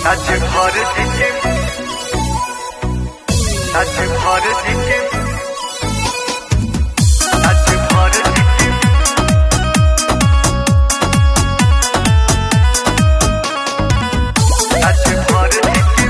আজ ভর দিকে আজ ভর দিকে আজ ভর দিকে আজ ভর দিকে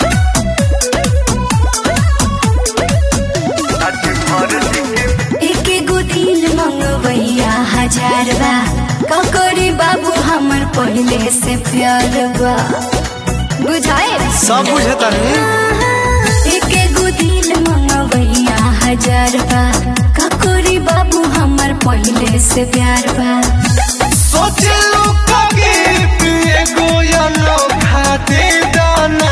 আজ ভর দিকে एके गो दिल मंगवैया हजार बा ककरी बाबू हमर पहले से प्यार बा बुझाए सब बुझता नहीं एके गो दिल मंगवैया हजार बा ककरी बाबू हमर पहले से प्यार बा सोचलू कभी पिए गोयलो खाते दाना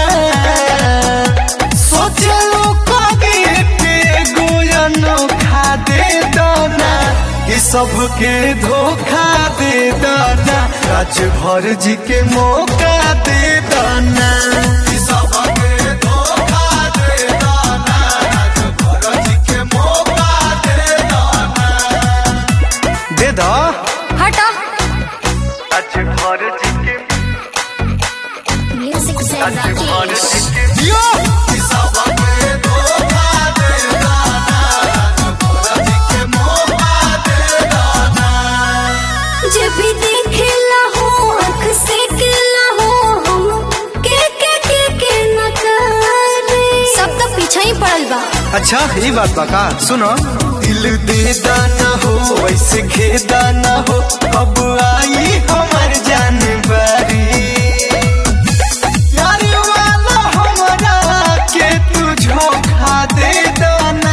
सोचलू कभी पिए गोयलो खाते दाना ये सबके धोखा दे दाना राज भर जी के मौका दे दाना ये सबके धोखा दे दाना राज भर जी के मौका दे दाना दे दा हटा আজ ভর দিকে म्यूजिक से আজ ভর দিকে Yo! Pisava pe धोखा दे दाना भोला जी के मौका दे दाना जब भी देखेला हो आँख से केला हो हम के के के के न करे सब तो पीछे ही पड़ल बा अच्छा ये बात बा का सुनो दिल दे दाना हो वैसे खेदा ना हो अब आई हमार जान बारी प्यार वाला हमारा के तू झोंका दे दाना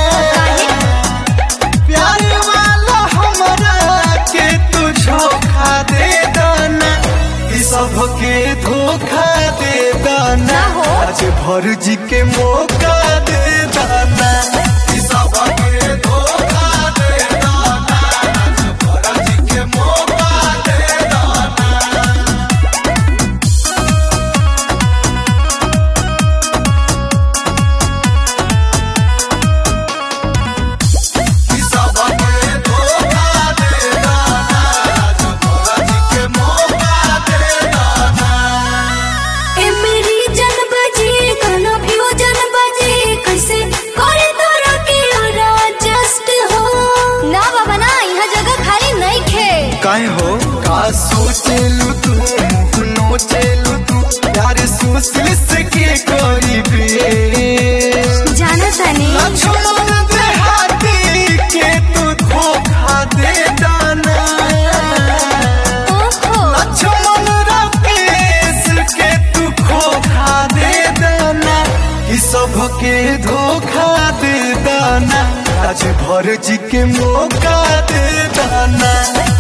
प्यार वाला हमारा के तू झोंका दे दाना ई सबके धोखा दे दाना ना हो। आज भर जी के मौका दे दाना ई सबके धोखा दे दाना आज भर जी के मौका दे दाना ई सबके धोखा दे दाना आज भर जी के मौका दे दाना ए मेरी जन बजी गाना फ्यूजन बजी कैसे करे तोरा के जस्ट हो ना बाबा ना यहाँ जगह खाली नहीं खे काहे हो का सोचेलू तू मुँह नोचेलू तू यार सुशील से के करी बे जाना तानी लक्ष्मण देहाती के तू धोखा दे दाना ओहो लक्ष्मण राकेश के तू खोखा दे दाना ई सबके धोखा दे दाना आज भर जी के मौका दे दाना